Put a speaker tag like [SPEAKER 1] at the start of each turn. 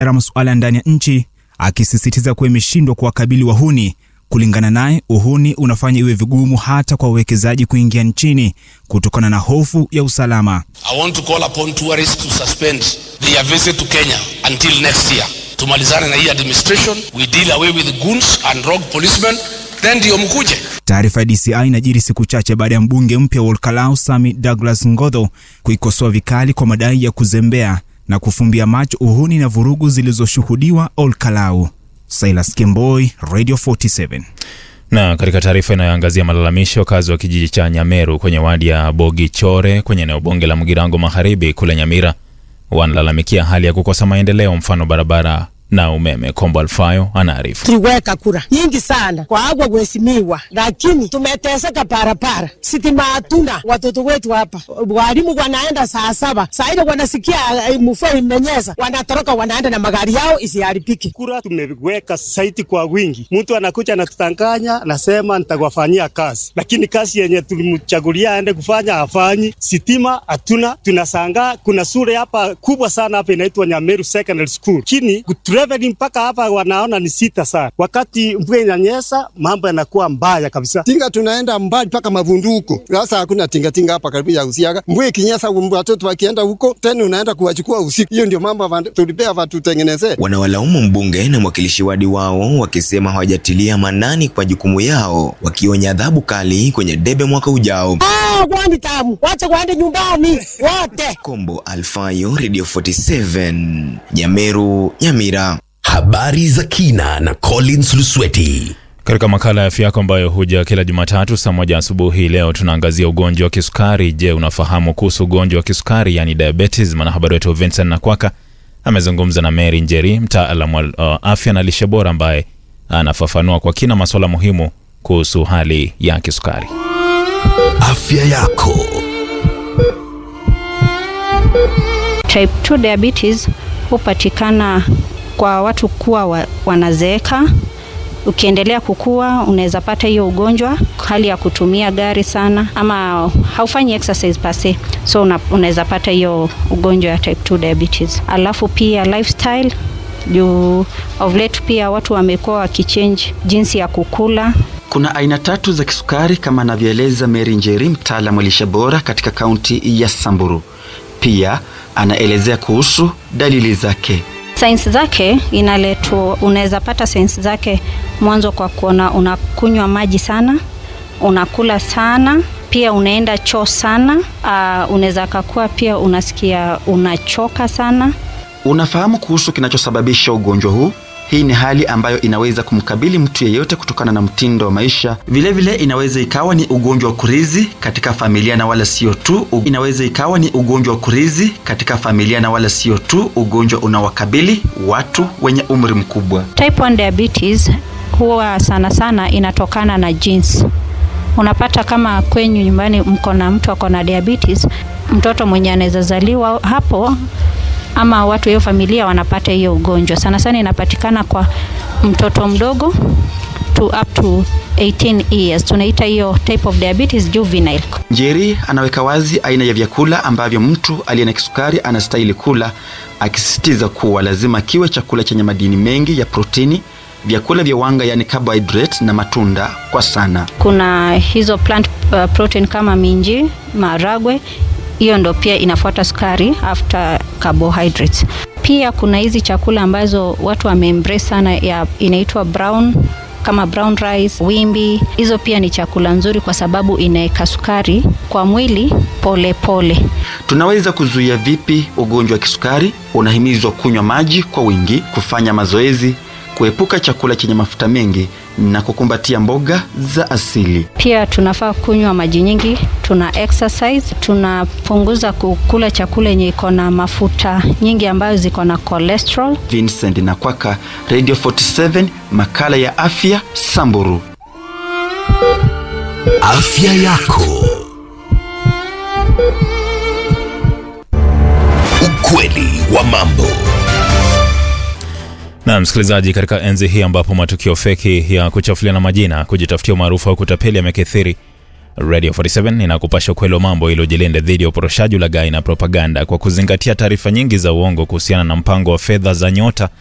[SPEAKER 1] ya masuala ya ndani ya nchi, akisisitiza kuwa imeshindwa kuwakabili wahuni. Kulingana naye, uhuni unafanya iwe vigumu hata kwa wawekezaji kuingia nchini kutokana na hofu ya usalama.
[SPEAKER 2] I want to call upon tourists to suspend their visit to Kenya until next year. Tumalizane na hii administration, we deal away with goons and rogue policemen, then ndio mkuje.
[SPEAKER 1] Taarifa ya DCI inajiri siku chache baada ya mbunge mpya wa Olkalau Sami Douglas Ngodho kuikosoa vikali kwa madai ya kuzembea na kufumbia macho uhuni na vurugu zilizoshuhudiwa Olkalau. Silas Kemboi, Radio 47.
[SPEAKER 3] Na katika taarifa inayoangazia malalamisho, wakazi wa kijiji cha Nyameru kwenye wadi ya Bogichore kwenye eneo bunge la Mugirango Magharibi kule Nyamira wanalalamikia hali ya kukosa maendeleo, mfano barabara na umeme. Kombo Alfayo anaarifu.
[SPEAKER 4] Tuliweka kura nyingi sana kwa agwa kuheshimiwa, lakini tumeteseka barabara, sitima hatuna. Watoto wetu hapa, walimu wanaenda saa saba, saa ile wanasikia eh, mvua imenyesha, wanatoroka wanaenda na magari yao isiharibike.
[SPEAKER 5] kura tumeweka saiti kwa wingi. Mtu anakuja anatutanganya, anasema nitakwafanyia kazi, lakini kazi yenye tulimchagulia aende kufanya hafanyi. Sitima hatuna, tunasangaa. Kuna shule hapa kubwa sana hapa inaitwa Nyameru Secondary School, chini traveling mpaka hapa wanaona ni sita sana. Wakati mvua inanyesha, mambo yanakuwa mbaya kabisa.
[SPEAKER 6] tinga tunaenda mbali mpaka mavunduko. Sasa hakuna tingatinga hapa karibu ya Usiaga. Mvua ikinyesha, watoto wakienda huko tena unaenda kuwachukua usiku. Hiyo ndio mambo van- tulipea watutengenezee.
[SPEAKER 7] Wanawalaumu mbunge na mwakilishi wadi wao wakisema hawajatilia manani kwa jukumu yao, wakionya adhabu kali kwenye debe mwaka ujao.
[SPEAKER 4] Ah, kwani tamu, wacha waende nyumbani wote.
[SPEAKER 7] Kombo Alfayo, Radio 47, Nyameru, Nyamira.
[SPEAKER 8] Habari za kina na Collins Lusweti.
[SPEAKER 3] Katika makala ya afya yako ambayo huja kila Jumatatu saa moja asubuhi, leo tunaangazia ugonjwa wa kisukari. Je, unafahamu kuhusu ugonjwa wa kisukari yani diabetes? Mwanahabari wetu Vincent Nakwaka amezungumza na Mary Njeri, mtaalamu wa uh, afya na lishe bora, ambaye anafafanua kwa kina masuala muhimu kuhusu hali ya kisukari.
[SPEAKER 8] Afya yako.
[SPEAKER 9] Type 2 diabetes hupatikana kwa watu kuwa wa, wanazeeka. Ukiendelea kukua unaweza pata hiyo ugonjwa, hali ya kutumia gari sana ama haufanyi exercise per se, so una, unaweza pata hiyo ugonjwa ya type 2 diabetes. Alafu pia lifestyle juu of late pia watu wamekuwa wakichange jinsi ya kukula
[SPEAKER 10] Kuna aina tatu za kisukari kama anavyoeleza Mary Njeri, mtaalamu wa lishe bora katika kaunti ya Samburu. Pia anaelezea kuhusu dalili zake.
[SPEAKER 9] Sainsi zake inaletwa, unaweza pata sainsi zake mwanzo kwa kuona unakunywa maji sana, unakula sana, pia unaenda choo sana. Uh, unaweza kakua pia unasikia unachoka sana.
[SPEAKER 10] Unafahamu kuhusu kinachosababisha ugonjwa huu? Hii ni hali ambayo inaweza kumkabili mtu yeyote kutokana na mtindo wa maisha. Vilevile vile inaweza ikawa ni ugonjwa wa kurizi katika familia na wala sio tu. Inaweza ikawa ni ugonjwa wa kurizi katika familia na wala sio tu ugonjwa unaowakabili watu wenye umri mkubwa.
[SPEAKER 9] Type 1 diabetes huwa sana sana inatokana na genes. Unapata kama kwenyu nyumbani mko na mtu ako na diabetes, mtoto mwenye anaweza zaliwa hapo ama watu hiyo familia wanapata hiyo ugonjwa. Sana sana inapatikana kwa mtoto mdogo to up to 18 years. Tunaita hiyo type of diabetes juvenile.
[SPEAKER 10] Njeri anaweka wazi aina ya vyakula ambavyo mtu aliye na kisukari anastahili kula, akisisitiza kuwa lazima kiwe chakula chenye madini mengi ya protini, vyakula vya wanga yani carbohydrate na matunda kwa sana.
[SPEAKER 9] Kuna hizo plant uh, protein kama minji, maragwe, hiyo ndo pia inafuata sukari after carbohydrates. Pia kuna hizi chakula ambazo watu wameembrace sana ya inaitwa brown kama brown rice, wimbi. Hizo pia ni chakula nzuri kwa sababu inaweka sukari kwa mwili pole pole.
[SPEAKER 10] Tunaweza kuzuia vipi ugonjwa wa kisukari? Unahimizwa kunywa maji kwa wingi, kufanya mazoezi, kuepuka chakula chenye mafuta mengi na kukumbatia mboga za asili.
[SPEAKER 9] Pia tunafaa kunywa maji nyingi, tuna exercise, tunapunguza kukula chakula yenye iko na mafuta nyingi ambayo ziko na cholesterol.
[SPEAKER 10] Vincent Nakwaka, Radio 47, makala ya afya Samburu.
[SPEAKER 8] Afya yako. Ukweli wa mambo.
[SPEAKER 3] Na msikilizaji, katika enzi hii ambapo matukio feki ya kuchafuliana majina, kujitafutia umaarufu au kutapeli yamekithiri, Radio 47 inakupasha ukweli wa mambo ili ujilinde dhidi ya uporoshaji, ulaghai na propaganda kwa kuzingatia taarifa nyingi za uongo kuhusiana na mpango wa fedha za Nyota